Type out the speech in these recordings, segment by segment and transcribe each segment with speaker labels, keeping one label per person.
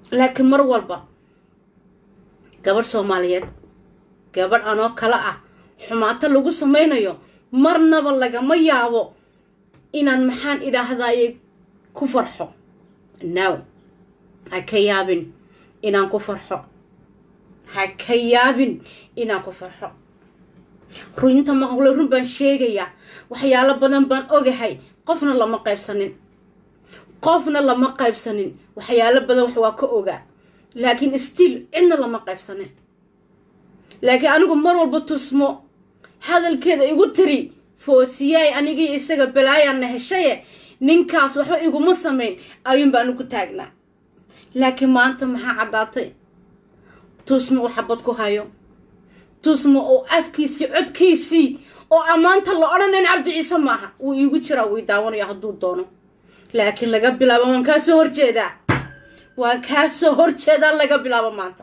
Speaker 1: laakiin mar walba gabadh soomaaliyeed gabadh anoo kale ah xumaato lagu samaynayo marnaba lagama yaabo inaan maxaan idhaahdaye ku farxo now ha ka yaabin inaan ku farxo ha ka yaabin inaan ku farxo runta maqle run baan sheegayaa waxyaalo badan baan ogahay qofna lama qaybsanin qofna lama qaybsanin waxyaalo badan wax waa ka ogaa laakiin stiil cidna lama qaybsanin laakiin anigu mar walba tusmo hadalkeeda igu tiri foosiyaay anigii isaga balaayaanna heshaye ninkaas waxba iguma samayn ayuun baanu ku taagnaa laakiin maanta maxaa caddaatay tusmo uu xabad ku hayo tusmo oo afkiisii codkiisii oo ammaanta la odhanayn cabdi ciise maaha wuu iigu jiraa wuu daawanaya hadduu doono laakiin laga bilaabo waan kaa soo horjeedaa waan kaa soo horjeedaa laga bilaabo maanta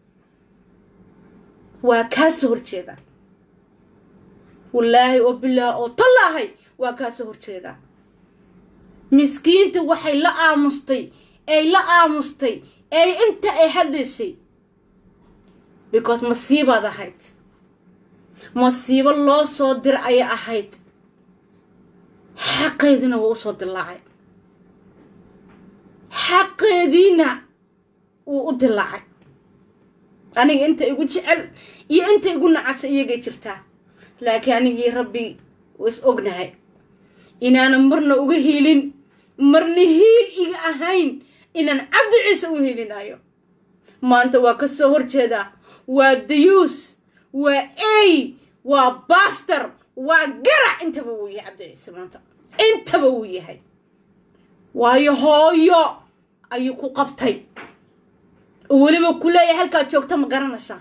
Speaker 1: waa kaa soo horjeedaa wallaahi oo bilaah oo tallaahay waa kaa soo horjeedaa miskiinta waxay la aamustay ay la aamustay ay inta ay hadlaysay because masiibaad ahayd masiibo loo soo dir ayay ahayd xaqeediina wuu usoo dilaacay xaqeediina wuu u dilaacay aniga inta igu jecel iyo inta igu nacasa iyagay jirtaa laakiin anigii rabbi is ognahay inaanan marna uga hiilin marna hiil iga ahayn inaan cabdi ciise u hiilinayo maanta waa ka soo horjeedaa waa dayuus waa ey waa baster waa garac intaba wuu yahay cabdi ciise maanta intaba wuu yahay waayo hooyo ayuu ku qabtay oo weliba ku leeyahay halkaad joogta ma garanaysaa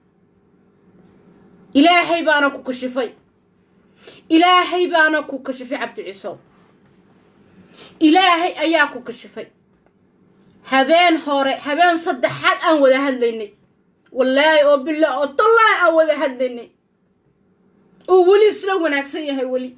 Speaker 1: ilaahay baana ku kashifay ilaahay baana ku kashifay cabdi ciisow ilaahay ayaa ku kashifay habeen hore habeen saddexaad aan wada hadlaynay wallaahi oo billah oo tallaahi aan wada hadlaynay oo weli isla wanaagsan yahay weli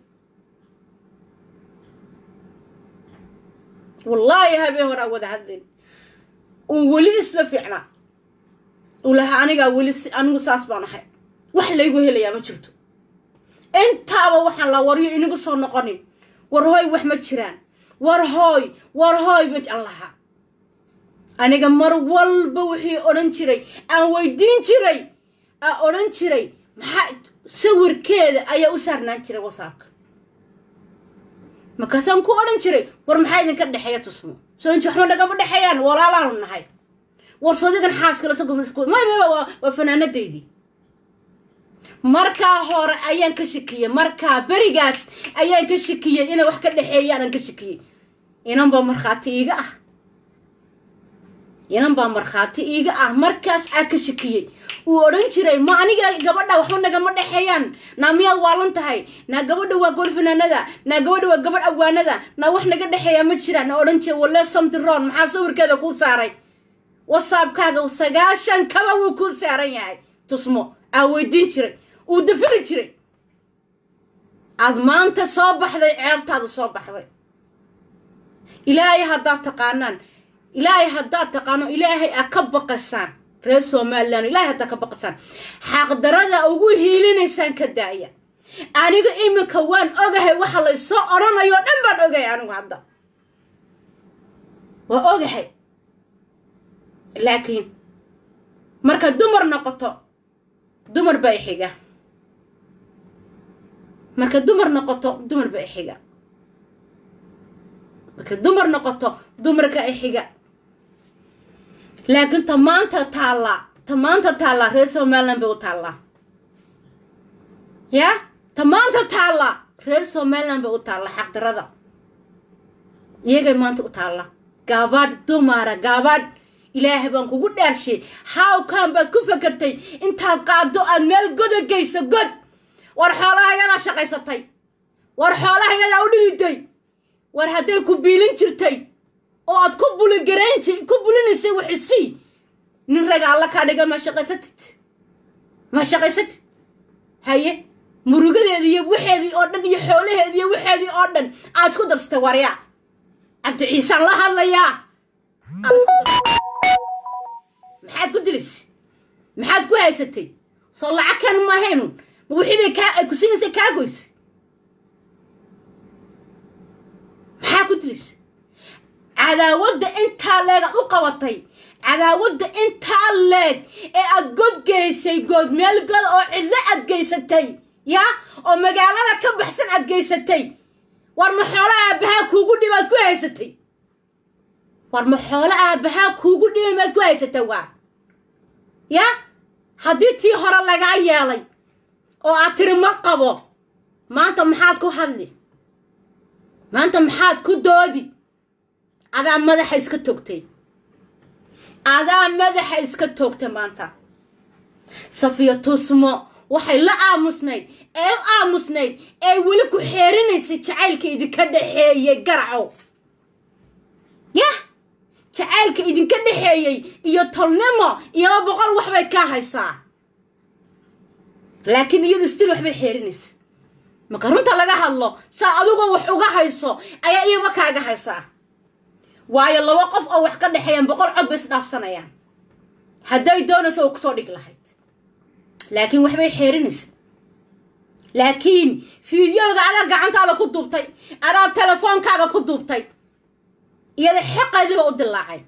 Speaker 1: wallaahi habeen hore aan wada hadlaynay oo weli isla fiicnaa uu lahaa anigaa weli anigu saas baan ahay wax laygu helayaa ma jirto intaaba waxaan la waryo inagu soo noqonin war hooy wax ma jiraan war hooy war hooy baan lahaa aniga mar walba wixii odhan jiray aan weydiin jiray aan odhan jiray maxaa sawirkeeda ayaa u saarnaan jiray wasaabka markaasaan ku odhan jiray war maxaa idinka dhexeeya tusmo soonji waxma nagama dhexeeyaan walaalaanu nahay war sodigan xaaskala waa fanaanadaydii markaa hore ayaan ka shakiyey markaa berigaas ayaan ka shakiyey inay wax ka dhexeeyaanan ka shakiyey inanbaa markhaati iiga ah inan baa markhaati iiga ah markaas aa ka shakiyey wuu odhan jiray ma aniga gabadha waxba nagama dhexeeyaan naa miyaad waalan tahay naa gabadha waa gobol fanaanada naa gabadha waa gabadh awaanada naa wax naga dhexeeyaa ma jiraan na odhan jiray walle somtiron maxaa sawirkeeda kuu saaray wasaabkaaga sagaashan kaba wuu kuu saaran yahay tusmo aa weydiin jiray uu dafiri jiray aad maanta soo baxday ceebtaadu soo baxday ilaahay haddaad taqaanaan ilaahay haddaad taqaano ilaahay aa ka baqasaan reer somalilan ilaahay haddaad ka baqasaan xaqdarada ugu hiilinaysaan ka daaya aniga iminka waan ogahay waxa laysoo odhanayo dhan baan ogahay anigu hadda waa ogahay laakiin marka dumar noqoto dumar baa ixiga marka dumar noqoto dumar baa ixiga marka dumar noqoto dumarka ixiga laakiin ta maanta taallaa ta maanta taallaa reer somaliland bay u taallaa yaa ta maanta taallaa reer somaliland bay u taallaa xaqdarada iyagay maanta u taallaa gaabadh dumara gaabadh ilaahay baan kugu dhaarshay hawkan baad ku fakertay intaad qaado aad meel goda geyso god war xoolaha yadaa shaqaysatay war xoolaha yadaa u dhiiday war hadday ku biilin jirtay oo aad ku buligarayn ku bulinaysay waxisii nin raga alla kaa dhiga ma shaqaysatid ma shaqaysatid haye murugadeedii iyo waxeedii oo dhan iyo xoolaheedii iyo waxeedii oo dhan aad isku darsatay waryaa cabdi ciisaan la hadlayaa haysatay soo lacag kan ma ahaynun ma wixii bay kaa ay ku siinaysa kaa goysay maxaa ku dilaysa cadaawadda intaa leeg aad u qabatay cadaawadda intaa leeg ee aad god geysay good meel god oo cidlo aad geysatay yaa oo magaalada ka baxsan aad geysatay war ma xoolo aabbahaa kuugu dhib aad ku haysatay war ma xoolo aabbahaa kuugu dhibay maad ku haysatay waar yaa haddii tii hore lagaa yeelay oo aad tiri ma qabo maanta maxaad ku hadli maanta maxaad ku doodi adaa madaxa iska togtay adaa madaxa iska toogtay maanta safiya tusmo waxay la aamusnayd ee u aamusnayd ee weli ku xeerinaysay jacaylka idinka dhexeeyey garacow yah jacaylka idinka dhexeeyey iyo tolnimo iyaba boqol waxbay kaa haysaa laakiin iyadu stil waxbay xeerinaysa marka runta laga hadlo saa adigoo wax uga hayso ayaa iyaba kaaga haysaa waayo laba qof oo wax ka dhexeeyaan boqol cod bay isdhaafsanayaan hadday doonayso oo kusoo dhig lahayd laakiin waxbay xeerinaysa laakiin fiideoga adaa gacantaada ku duubtay adaa telefoonkaaga ku duubtay iyada xaqeediiba u dilaacay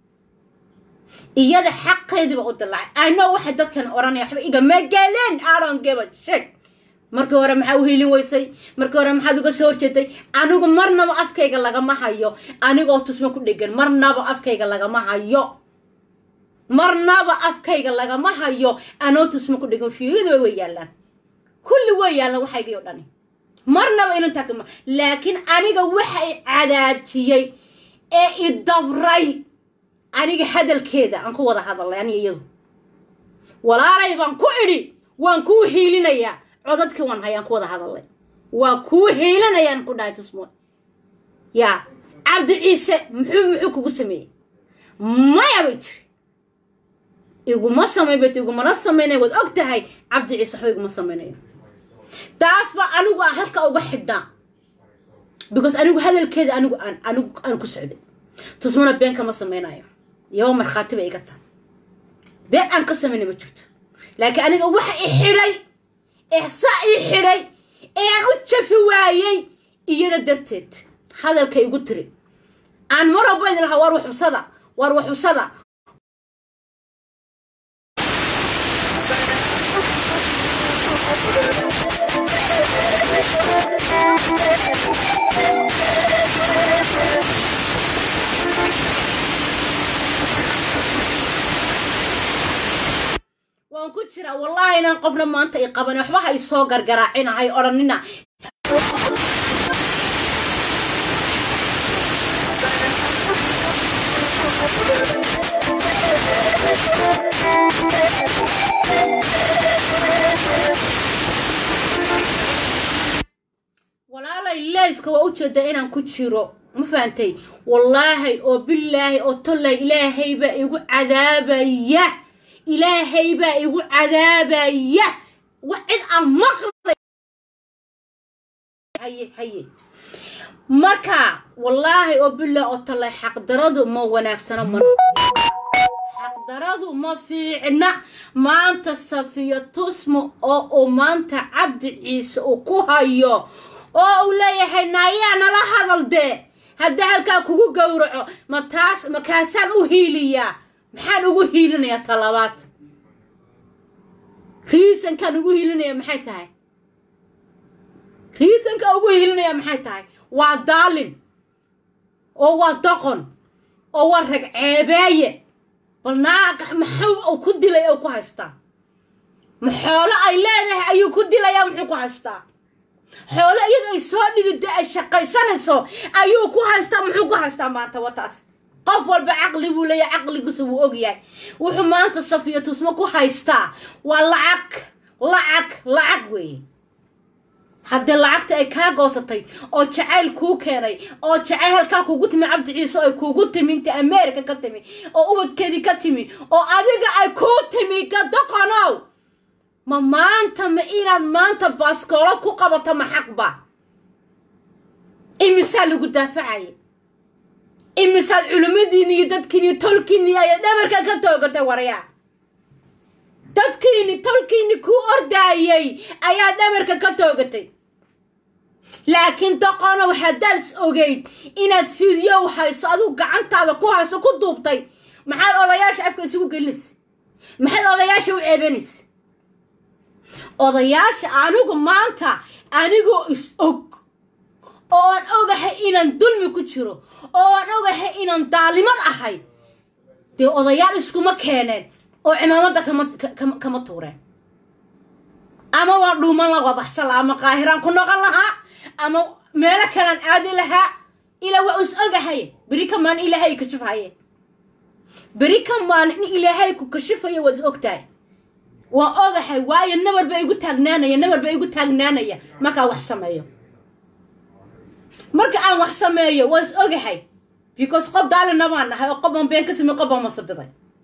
Speaker 1: iyada xaqeediiba u dilaacay ano waxay dadkan odhanaya waxba igama galeen aron geba sheg markii hore maxaa u hiilin weysay markii hore maxaad uga soo horjeeday anigu marnaba afkayga lagama hayo anigoo tusmo ku dhegan marnaba afkayga lagama hayo marnaba afkayga lagama hayo anoo tusmo ku dhegan fiidaba way yaallaan kulli way yaallaan waxaygii o dhani marnaba inantaa kama laakiin aniga waxa i cadaajiyey ee i dabray aniga hadalkeeda aan ku wada hadalay aniga iyadu walaalay baan ku idhi waan kuu hiilinayaa codadkii waan hayaan ku wada hadalay waa kuu hiilinayaan ku dhahay tusmo yaa cabdi ciise muxuu muxuu kugu sameeyey maya bay tiri iguma samayn bay tiri igumana samaynaya waad og tahay cabdi ciise waxba iguma samaynayo taas baa anigu aan halka uga xidhnaa because anigu hadalkeeda anigu aan anigu aan ku socday tusmona been kama samaynayo iyaba markhaati bay iga tahay been aan ka samaynay ma jirto laakiin aniga waxa i xidhay ee saa ii xidhay ee aan u jafi waayey iyada darteed hadalka igu tiri aan mar walba idin lahaa war waxusada war waxusada waan ku jiraa wallaahi inaan qofna maanta i qaban waxba ha isoo gargaraacina hay odhanina walaalay leifka waa ujeedaa inaan ku jiro ma fahantay wallaahi oo bilaahi oo tollay ilaahay baa igu cadaabaya ilaahay baa igu cadaabaya wa cid aan maqlay haye haye marka wallaahi oo bilaahi oo tollay xaqdaradu ma wanaagsano ma xaqdaradu ma fiicna maanta safiya tusmo oo uu maanta cabdi ciise uu ku hayo oo uu leeyahay naayaa nala hadal dee haddaa halkaa kugu gowraco ma taas makaasaan u hiiliyaa maxaan ugu hiilinayaa talabaad riisankaan ugu hiilinaya maxay tahay riisankaan ugu hiilinaya maxay tahay waa daalin oo waa doqon oo waa rag ceebeeye bal naagax maxuu uu ku dilay oo ku haystaa ma xoolo ay leedahay ayuu ku dilayaa muxuu ku haystaa xoolo iyadoo ay soo dhigida ay shaqaysanayso ayuu ku haystaa muxuu ku haystaa maanta wataas qof walba caqli buu leeyahay caqligiisa wuu ogyahay wuxuu maanta safiya tusmo ku haystaa waa lacag lacag lacag weeye haddii lacagta ay kaa goosatay oo jacayl kuu keenay oo jacayl halkaa kugu timi cabdi ciise oo ay kuugu timi inta america ka timi oo ubadkeedii ka timi oo adiga ay kuu timi gadoqonow ma maanta ma inaad maanta baaskoolo ku qabato ma xaqba imisaa lagu daafacaya imisaad culimmadiini iyo dadkiini iyo tolkiini ayay dhabarka ka toogatay waryaa dadkiini tolkiini kuu ordaayay ayaa dhabarka ka toogatay laakiin doqonow haddaad is ogeyd inaad fiidyow hayso adigu gacantaada ku hayso ku duubtay maxaad odayaasha afka isugu gelinaysa maxaad odayaasha u ceebanaysa odayaasha anigu maanta anigoo is og oo aan ogahay inaan dulmi ku jiro oo aan ogahay inaan daalimad ahay dee odayaal iskuma keeneen oo cimaamada kama kama tuureen ama waa dhuuman la wabaxsan lahaa ama qaahiraan ku noqon lahaa ama meelo kalaan aadi lahaa ilaa waa is ogahay beri kamaan ilaahay kashifaye beri kamaan in ilaahay ku kashifayo waad is ogtahay waa ogahay waayo nabar ba igu taagnaanaya nabar ba igu taagnaanaya markaa wax sameeyo marka aan wax sameeyo waa is ogahay because qof daalina baan nahay oo qof aan been ka samey qof baan masabiday